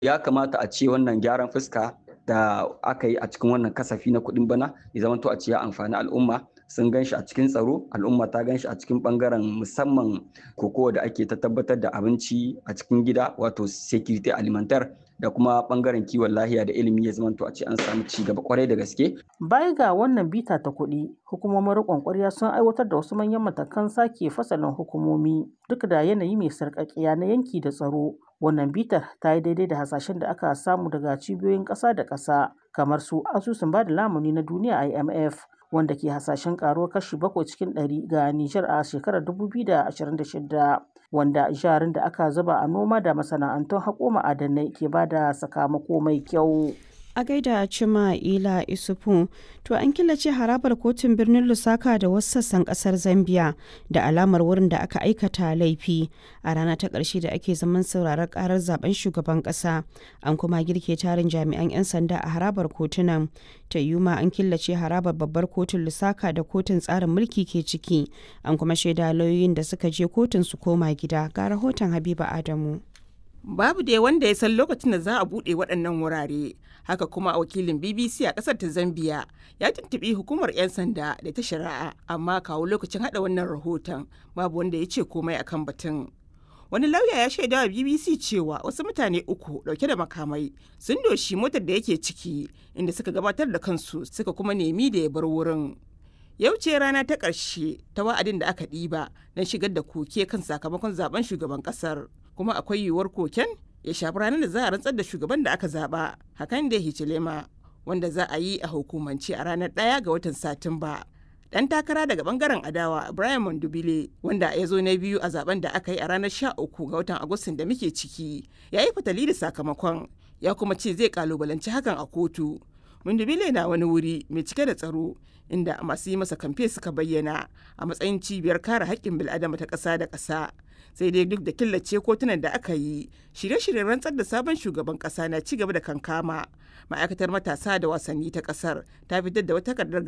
ya kamata a ce wannan gyaran fuska da aka yi a cikin wannan kasafi na kuɗin bana ya zama to a ce ya amfani al'umma sun gan shi a cikin tsaro al'umma ta gan shi a cikin bangaren musamman kokowa da ake ta tabbatar da abinci a cikin gida wato security alimentar da kuma bangaren kiwon lahiya da ilimi ya zamanto a ce an samu ci gaba kwarai da gaske. Baya ga wannan bita ta kuɗi, hukumomin riƙon ƙwarya sun aiwatar da wasu manyan matakan sake fasalin hukumomi duk da yanayi mai sarƙaƙiya na yanki da tsaro. Wannan bitar ta yi daidai da hasashen da aka samu daga cibiyoyin ƙasa da ƙasa kamar su asusun ba da lamuni na duniya IMF wanda ke hasashen karuwar kashi bakwai cikin ɗari ga Nijar a shekarar 2026 wanda jarin da aka zuba a noma da masana'antun haƙo ma'adanai ke ba da sakamako mai kyau. a gaida cima ila isufu to an killace harabar kotun birnin lusaka da wasu sassan kasar zambia da alamar wurin da aka aikata laifi a rana ta ƙarshe da ake zaman sauraron karar zaben shugaban ƙasa an kuma girke tarin jami'an 'yan sanda a harabar kotunan ta yuma an killace harabar babbar kotun lusaka da kotun tsarin mulki ke ciki an kuma shaida lauyoyin da suka je kotun su koma gida ga rahoton habiba adamu babu dai wanda ya san lokacin da za a buɗe waɗannan wurare haka kuma wakilin bbc a ƙasar ta zambia ya tuntuɓi hukumar 'yan sanda da ta shari'a amma kawo lokacin haɗa wannan rahoton babu wanda ya ce komai akan batun wani lauya ya shaida wa bbc cewa wasu mutane uku ɗauke da makamai sun doshi motar da yake ciki inda suka gabatar da kansu suka kuma nemi da ya bar wurin yau ce rana ta ƙarshe ta wa'adin da aka ɗiba don shigar da koke kan sakamakon zaben shugaban ƙasar kuma akwai yiwuwar koken ya shafi ranar da za a rantsar da shugaban da aka zaba hakan da hichilema wanda za a yi a hukumance a ranar ɗaya ga watan satumba dan takara daga bangaren adawa Brian Mondubile wanda ya zo na biyu a zaben da aka yi a ranar 13 ga watan Agustin da muke ciki ya yi fatali da sakamakon ya kuma ce zai kalubalanci hakan a kotu Mondubile na wani wuri mai cike da tsaro inda masu yi masa kamfe suka bayyana a matsayin cibiyar kare haƙƙin bil'adama ta ƙasa da ƙasa sai dai duk da killace kotunan da aka yi shirye-shiryen rantsar da sabon shugaban ƙasa na ci gaba da kankama ma'aikatar matasa da wasanni ta ƙasar ta fitar da wata takardar